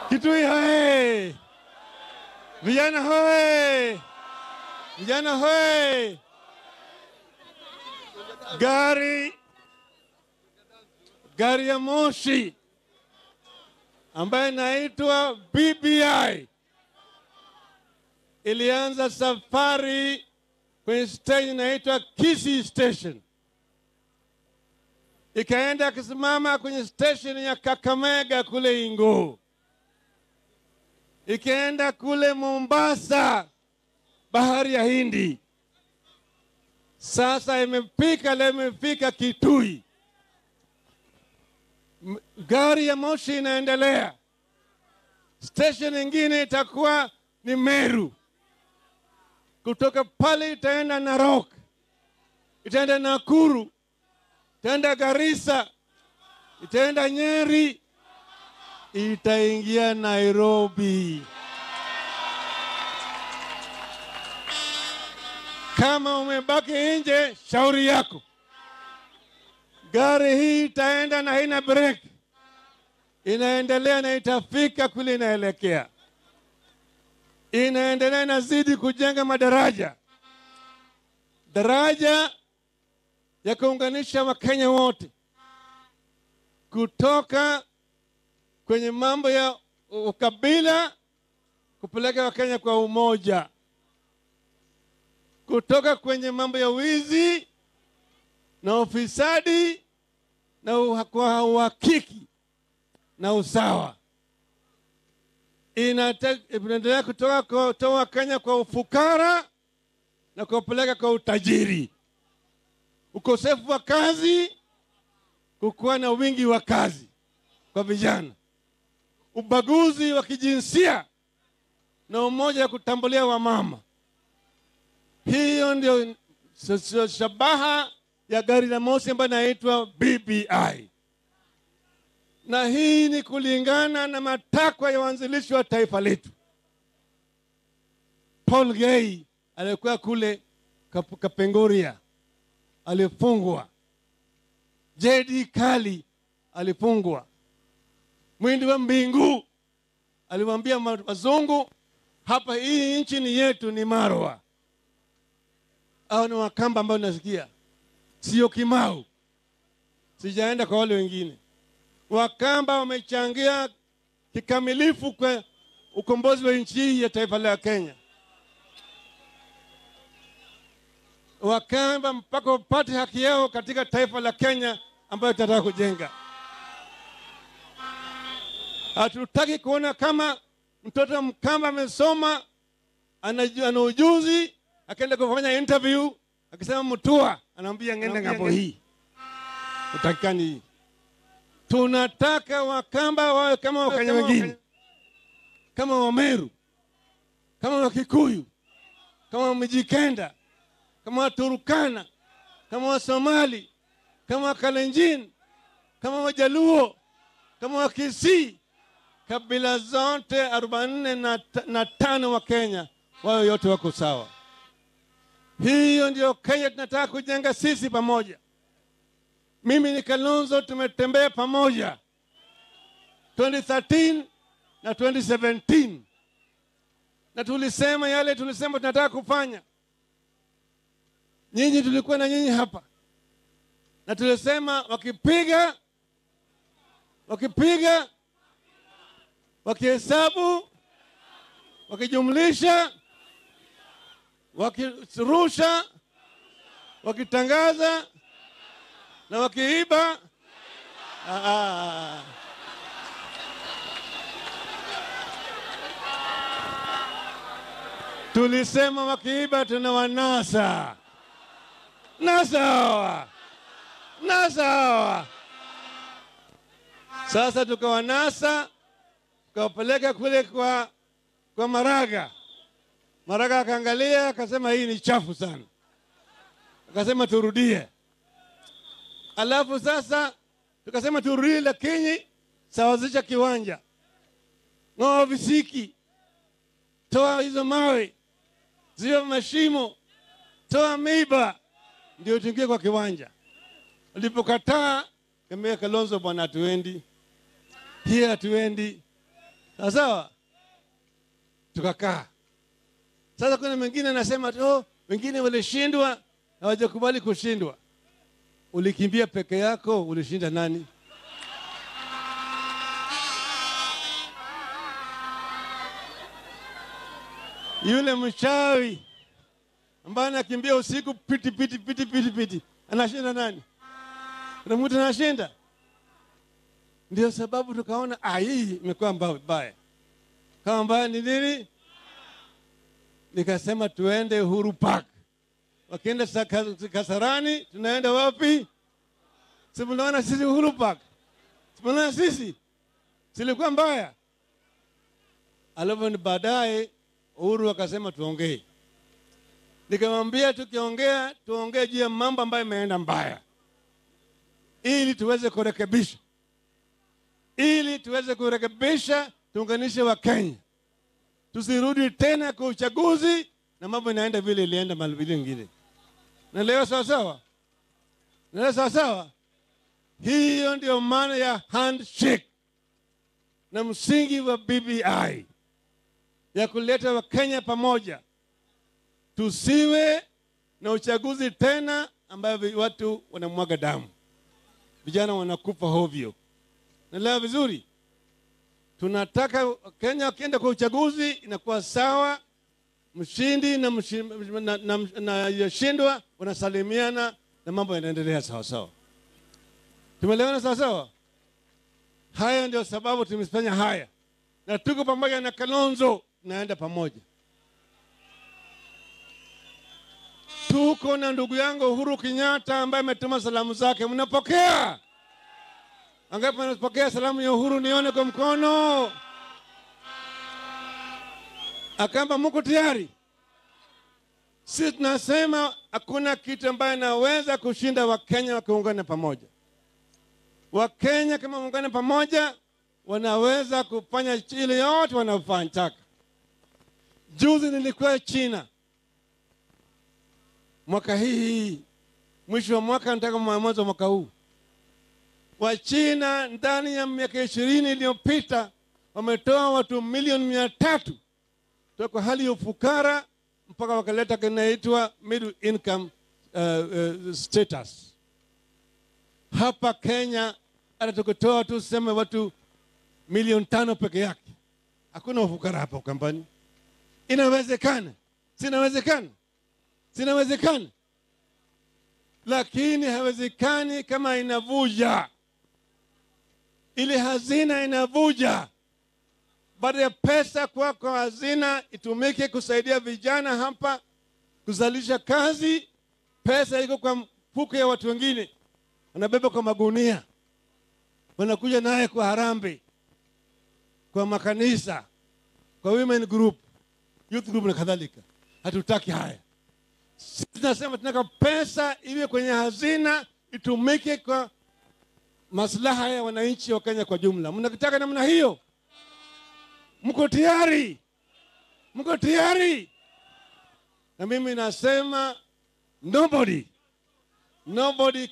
Kitui hoye! Vijana hoye! Vijana hoye! Gari gari ya moshi ambayo inaitwa BBI ilianza safari kwenye station inaitwa Kisii Station, ikaenda akisimama kwenye station ya Kakamega kule Inguu, ikaenda kule Mombasa, bahari ya Hindi. Sasa imefika leo, imefika Kitui. M- Gari ya moshi inaendelea. Station nyingine itakuwa ni Meru. Kutoka pale itaenda Narok, itaenda Nakuru, itaenda Garissa, itaenda Nyeri, itaingia Nairobi. Kama umebaki nje, shauri yako. Gari hii itaenda na haina break, inaendelea na itafika kule inaelekea, inaendelea inazidi kujenga madaraja, daraja ya kuunganisha Wakenya wote kutoka kwenye mambo ya ukabila kupeleka Wakenya kwa umoja, kutoka kwenye mambo ya wizi na ufisadi na uha- kwa uhakiki na usawa. Inate- Inaendelea kutoka kutoa Kenya kwa ufukara na kuwapeleka kwa utajiri, ukosefu wa kazi, kukuwa na wingi wa kazi kwa vijana, ubaguzi wa kijinsia na umoja wa kutambulia wamama. Hiyo ndio s- s- shabaha ya gari la moshi ambayo inaitwa BBI, na hii ni kulingana na matakwa ya waanzilishi wa taifa letu. Paul Gay aliyekuwa kule Kap- Kapenguria alifungwa, JD Kali alifungwa, Mwindi wa Mbingu aliwaambia ma- wazungu, hapa hii nchi ni yetu, ni Marwa. Hao ni Wakamba ambao nasikia sio Kimau. Sijaenda kwa wale wengine. Wakamba wamechangia kikamilifu kwa ukombozi wa nchi hii ya taifa la Kenya. Wakamba mpaka wapate haki yao katika taifa la Kenya ambayo tunataka kujenga. Hatutaki kuona kama mtoto Mkamba amesoma ana ana ujuzi akaenda kufanya interview akisema Mutua anaambia ngende ng'ambo hii, utakikani hii. Tunataka Wakamba wawe kama Wakenya wengine, kama Wameru, kama Wakikuyu, kama Wamijikenda, kama Waturukana, kama Wasomali, kama Wakalenjin, kama Wajaluo, kama Wakisii, kabila zote arobaini na ta- na tano wa Kenya wao yote wako sawa. Hiyo ndio Kenya tunataka kujenga sisi pamoja. Mimi ni Kalonzo, tumetembea pamoja 2013 na 2017 na tulisema yale tulisema tunataka kufanya. Nyinyi tulikuwa na nyinyi hapa na tulisema wakipiga wakipiga wakihesabu wakijumlisha wakirusha wakitangaza na wakiiba ah, ah. tulisema wakiiba tuna wanasa nasa hawa nasa hawa sasa tukawanasa tukawapeleka kule kwa, kwa Maraga. Maraga akaangalia akasema hii ni chafu sana, akasema turudie. Alafu sasa tukasema turudie, lakini sawazisha kiwanja, ng'oa visiki, toa hizo mawe, ziwa mashimo, toa miba, ndio tuingie kwa kiwanja. Ulipokataa kambia Kalonzo, bwana, hatuendi hii, hatuendi sawa sawa, tukakaa. Sasa kuna mwingine anasema tu oh, wengine walishindwa, hawajakubali kushindwa. Ulikimbia peke yako, ulishinda nani? Yule mchawi ambaye anakimbia usiku piti piti piti piti piti, anashinda nani? Kuna mtu anashinda? Ndio sababu tukaona ah, hii imekuwa mbaya. Kama mbaya ni nini? Nikasema tuende Uhuru Park. Wakienda Kasarani, tunaenda wapi? Si mnaona sisi Uhuru Park, si mnaona sisi, silikuwa mbaya. Alafu ni baadaye Uhuru akasema tuongee. Nikamwambia tukiongea, tuongee juu ya mambo ambayo imeenda mbaya, ili tuweze kurekebisha, ili tuweze kurekebisha, tuunganishe Wakenya, tusirudi tena kwa uchaguzi na mambo inaenda vile ilienda mali vile ingine. Na leo sawa sawa, na leo sawa sawa. Hiyo ndio maana ya handshake na msingi wa BBI ya kuleta Wakenya pamoja, tusiwe na uchaguzi tena ambayo watu wanamwaga damu, vijana wanakufa hovyo. Naelewa vizuri, tunataka Kenya wakienda kwa uchaguzi inakuwa sawa, mshindi na yashindwa na, na, na, wanasalimiana na mambo yanaendelea sawa sawa. Tumeelewana sawa sawa? Haya ndio sababu tumefanya haya, na tuko pamoja na Kalonzo naenda pamoja. Tuko na ndugu yangu Uhuru Kenyatta ambaye ametuma salamu zake, mnapokea? Angapi mnapokea salamu ya Uhuru? Nione kwa mkono. Akamba mko tayari? Sisi tunasema hakuna kitu ambaye naweza kushinda Wakenya wakiungana pamoja. Wakenya kama waungane pamoja, wanaweza kufanya ile yote wanafanya. Juzi nilikuwa China mwaka hii mwisho wa mwaka, nataka mwanzo wa mwaka huu. Wachina ndani ya miaka ishirini iliyopita wametoa watu milioni mia tatu toka hali ya ufukara mpaka wakaleta kinaitwa middle income uh, uh, status. Hapa Kenya hata tukitoa tu sema watu milioni tano peke yake, hakuna ufukara hapa Ukambani. Inawezekana, sinawezekana sinawezekana, lakini hawezekani kama inavuja. Ile hazina inavuja. Baada ya pesa kwa kwa hazina itumike kusaidia vijana hapa kuzalisha kazi, pesa iko kwa mfuko ya watu wengine, wanabeba kwa magunia, wanakuja naye kwa harambe, kwa makanisa, kwa women group, youth group na kadhalika. Hatutaki haya. Sisi tunasema tunataka pesa iwe kwenye hazina itumike kwa maslaha ya wananchi wa Kenya kwa jumla. Mnakitaka namna hiyo? Mko tayari? Mko tayari? Na mimi nasema nobody nobody